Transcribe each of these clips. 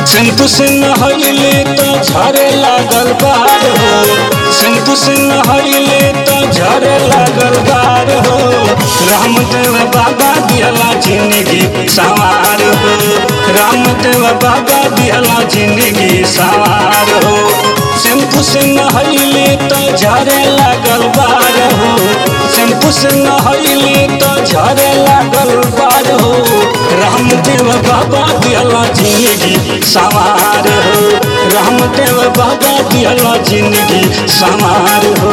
सिंधु से नहैले तो झरे लागल बार हो सिंधु से नहैले तो झरे लागल बार हो रामदेव बाबा दिहला जिंदगी सवार हो रामदेव बाबा दिहला जिंदगी सवार हो सिंधु से नहैले तो झरे लागल बार हो सिंधु से नहैले तो झरे लागल बार हो रामदेव बाबा दिहला जिंदगी सवार हो रामदेव बाबा दिहला जिंदगी सवार हो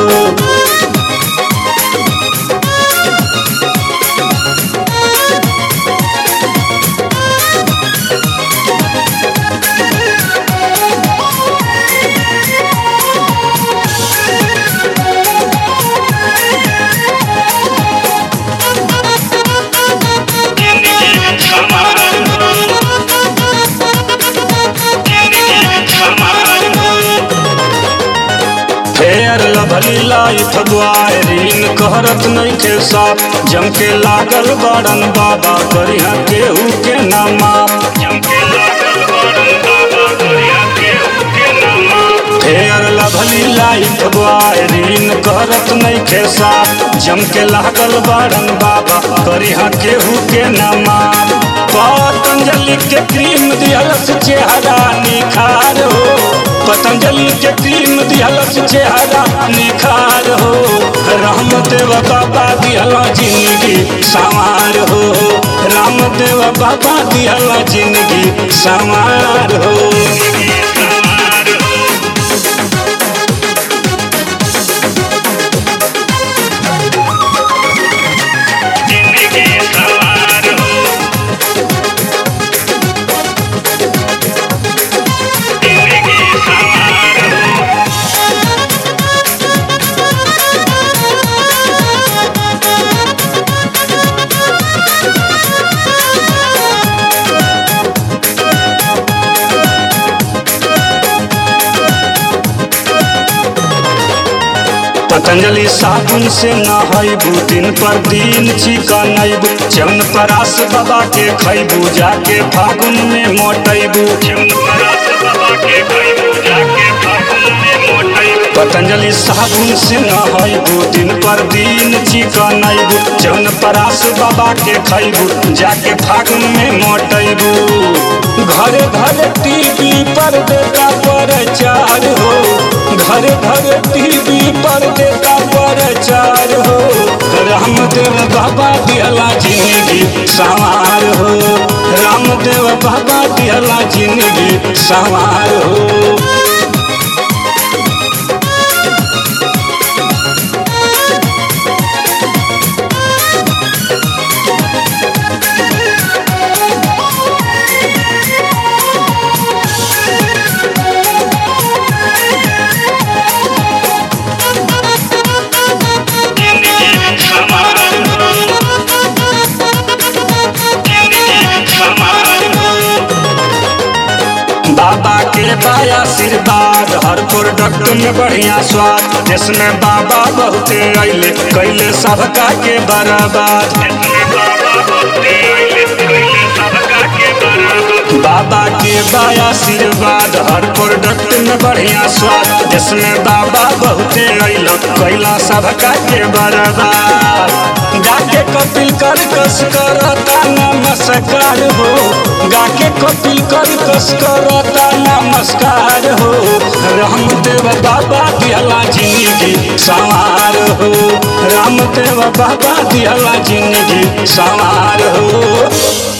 फेर लभली लाइफ द्वारीन कहरत नइखे साफ जम के लागल बड़न बाबा करिहा केहू के ना माफ फेर लभली लाइफ द्वारीन कहरत नइखे साफ जम के लागल बड़न बाबा करिहा केहू के ना माफ पतंजलि के क्रीम दिहलस चेहरा निखार हो पतंजलि के क्रीम दिहलस चेहरा निखार हो रामदेव बाबा दिहला जिंदगी सवार हो रामदेव बाबा दिहला जिंदगी सवार हो पतंजलि साबुन से नहैबू दिन पर दिन चिकनैबू जौन परास बाबा के खैबू जाके फागुन में मोटैबू पतंजलि साबुन से नहैबू दिन पर दिन चिकनैबू जौन परास बाबा के खैबू जाके फागुन में मोटैबू घरे घरे टीवी पर देता प्रचार हो घरे घरे टीवी पर देता प्रचार हो रामदेव बाबा दिहला जिंदगी सवार हो रामदेव बाबा दिहला जिंदगी सवार हो बाबा के बाया आशीर्वाद हर प्रोडक्ट में बढ़िया स्वाद जिसमें बाबा बहुते अले कैले सबका के बर्बाद बाबा के बाया आशीर्वाद हर प्रोडक्ट में बढ़िया स्वाद जिसमें बाबा बहुते अल कैला सबका के बर्बाद गाके कपिल कर कस करता नमस्कार हो गाके कपिल कर कस करता नमस्कार हो रामदेव बाबा दिहला जिंदगी सवार हो रामदेव बाबा दिहला जिंदगी सवार हो